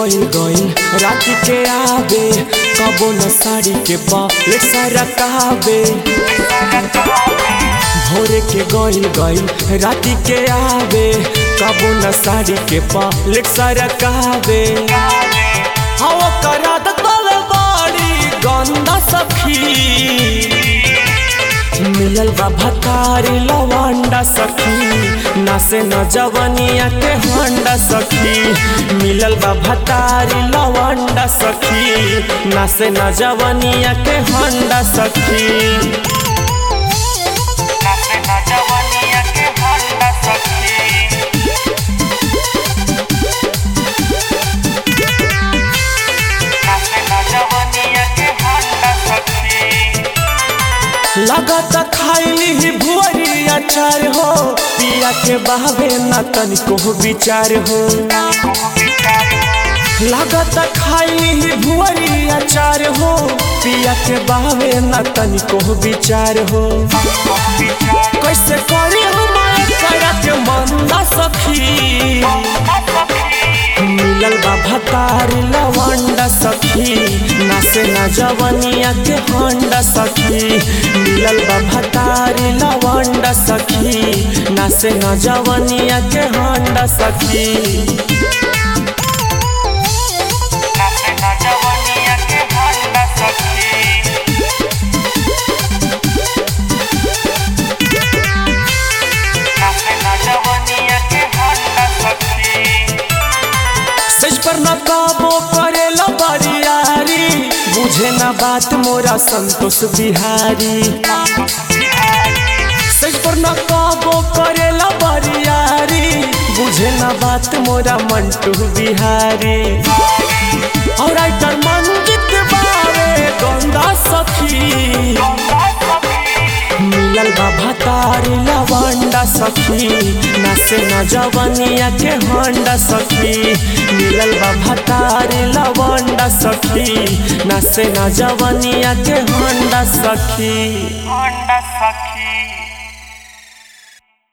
गइल गइल रात के आवे कबो न साड़ी के पलेट सारा कावे भोरे के गइल गइल रात के आवे कबो न साड़ी के पलेट सारा कावे हवा करा तले बाड़ी गंदा सखी मिलल बा भतारी लवंडा सखी नासे न जवनिया के होंडा सखी मिलल बा भतारी लवंडा सखी नासे न जवनिया के होंडा सखी नाचे ना जवानिया के होंडा सखी नाचे ना जवानिया के होंडा सखी लगत खाइली ही भुअरी अचार हो पिया के बहावे न तनिको विचार हो लागत खाइली ही भुअरी अचार हो पिया के बहावे न तनिको विचार हो कैसे करी हमारे करा के मंदा सखी मिलल बा भतारी लवंडा सखी नासे न जवनिया के होंडा सखी मिलल बा भतारी लवंडा सखी नासे न जवनिया के होंडा सखी नाचे ना जवानिया के होंडा सखी नाचे ना जवानिया के होंडा सखी सच पर न काबो करेला बरियारी बुझे न बात मोरा संतोष बिहारी सच पर न काबो करेला बरियारी बुझे न बात मोरा मंटू बिहारी और राइटर मंजित बावे गंदा सखी मिलल बा भतारी लवंडा सखी नासे न जवनिया के होंडा सखी मिलल बा भतारी लवंडा सखी नासे न जवनिया के होंडा सखी होंडा सखी